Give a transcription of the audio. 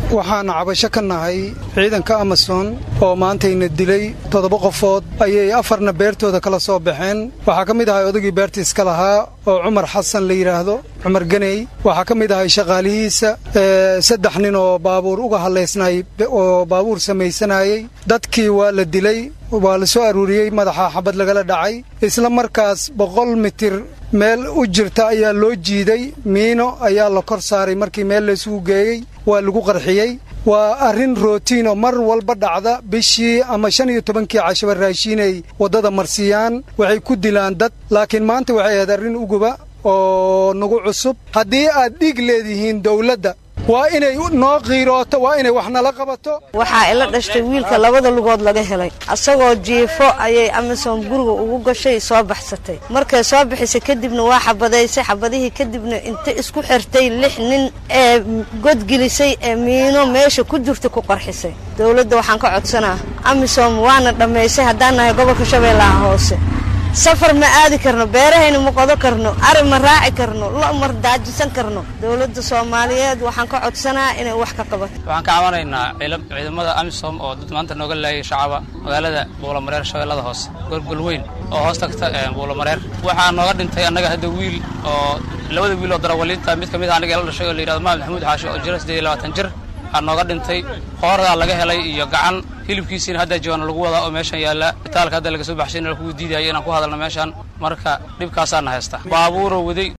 waxaan cabasho ka nahay ciidanka amason oo maantayna dilay toddoba qofood ayay afarna beertooda kala soo baxeen waxaa ka mid ahay odagii beerta iska lahaa oo cumar xasan la yidhaahdo cumar ganey waxaa ka mid ahay shaqaalihiisa saddex nin oo baabuur uga hadlaysnay oo baabuur samaysanayey dadkii waa la dilay waa la soo aruuriyey madaxa xabad lagala dhacay isla markaas boqol mitir meel u jirta ayaa loo jiiday miino ayaa la kor saaray markii meel laysugu geeyey waa lagu qarxiyey waa arrin rootiin oo mar walba dhacda bishii ama shan iyo tobankii cashaba raashiinay waddada marsiiyaan waxay ku dilaan dad laakiin maanta waxay ahayd arrin uguba oo nagu cusub haddii aad dhiig leedihiin dawladda waa inay noo qiirooto waa inay wax nala qabato waxaa ila dhashtay wiilka labada lugood laga helay asagoo jiifo ayay amisom guriga ugu gashay soo baxsatay markay soo bixisay kadibna waa xabadaysay xabadihii kadibna inta isku xirtay lix nin ee godgelisay ee miino meesha ku jirta ku qarxisay dowladda waxaan ka codsanaa amisom waana dhammaysay haddaan nahay gobolka shabeellaha hoose safar ma aadi karno beerahayna ma qodo karno ari ma raaci karno lo ma daajisan karno dowladda soomaaliyeed waxaan ka codsanaa inay wax ka qabato waxaan ka cabanaynaa ciidamada amisom oo dad maanta nooga laayay shacaba magaalada buulamareer shabeellada hoose gorgol weyn oo hoos tagta buulamareer waxaa nooga dhintay annaga hadda wiil oo labada wiil oo darawaliinta mid ka mid a aniga ila dhashay oo la yidhahdo maxamed maxamuud xaashi oo jira siddeed iyo labaatan jir waxaa nooga dhintay qoordaa laga helay iyo gacan hilibkiisiina hadda jawaana lagu wadaa oo meeshan yaalla bitaalka hadda laga soo baxshay in lakugu diidaayo inaan ku hadalno meeshaan marka dhibkaasaana haysta baabuuroo waday